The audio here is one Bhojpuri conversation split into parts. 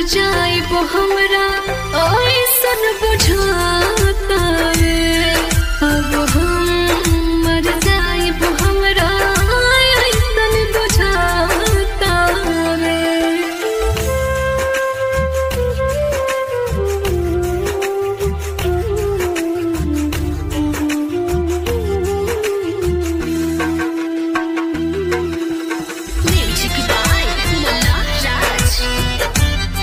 जाइब हमरा ऐसन बुझाता रे अब हम मर जाइब हमरा ऐसन बुझाता रे Music by Mona Raj.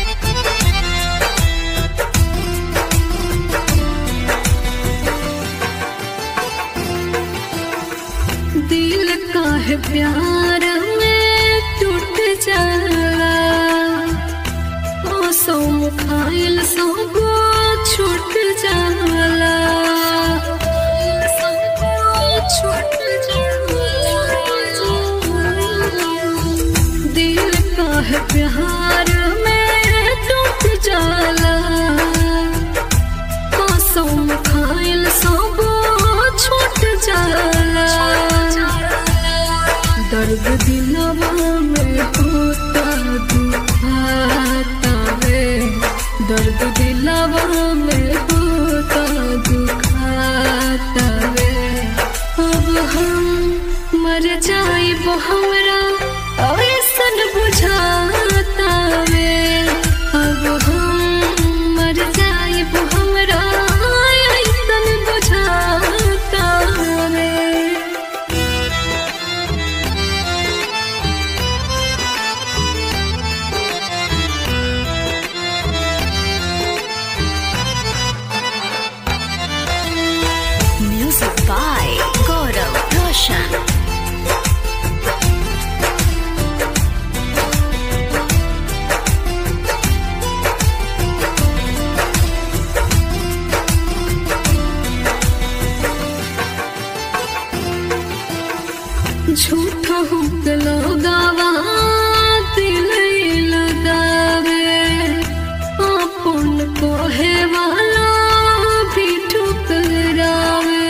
दिल का है प्यार में टूट जाला ओ सौ मुखाइल सौ गो छूट जाला छूट दिल का है प्यार में टूट जाला कसम खाइल सब छूट जाला दर्द दिलवा में होता दुखाता रे दर्द दिलवा में होता दुखाता रे अब हम मर जाइब हमरा ऐसन बुझाता रे अब हम मर जाइब हमरा ऐसन बुझाता रे Music by Gaurav Roshan. झूठा हुकलो गावा दिल लगावे अपन कोहे वाला भी ठुकरावे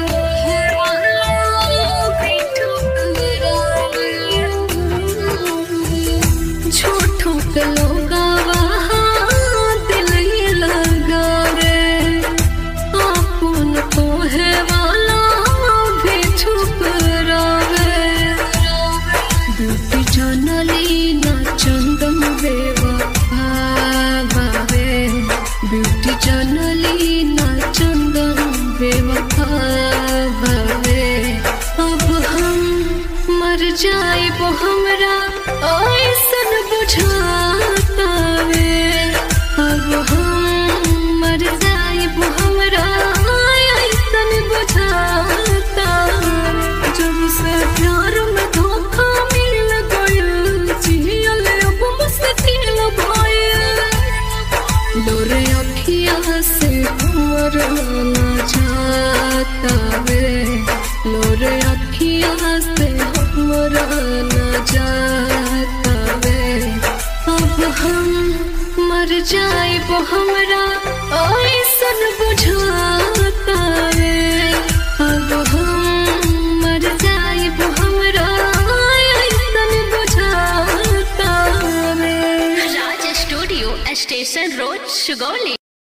झूठो के लोगावा दिल लगावे अपन कोहे वाला भी ठुकरावे ब्यूटी जानली ना चंदन बेवफा बावे ब्यूटी जानली ना चंदन बेवफा बावे अब हम मर जाइब हमरा ऐसन बुझाता वे अब हम मर जाइब हमरा ऐसन बुझाता जब से प्यार में धोखा मिल गइल जियल अब मुश्किल भइल लोरे अखिया से मरना जाता वे लोरे अखिया से मरना जाता वे अब हम मर जाइब हमरा ऐसन बुझाता रे अब हम मर जाइब हमरा ऐसन बुझाता रे Raj Studio, Station Road, Sugoli.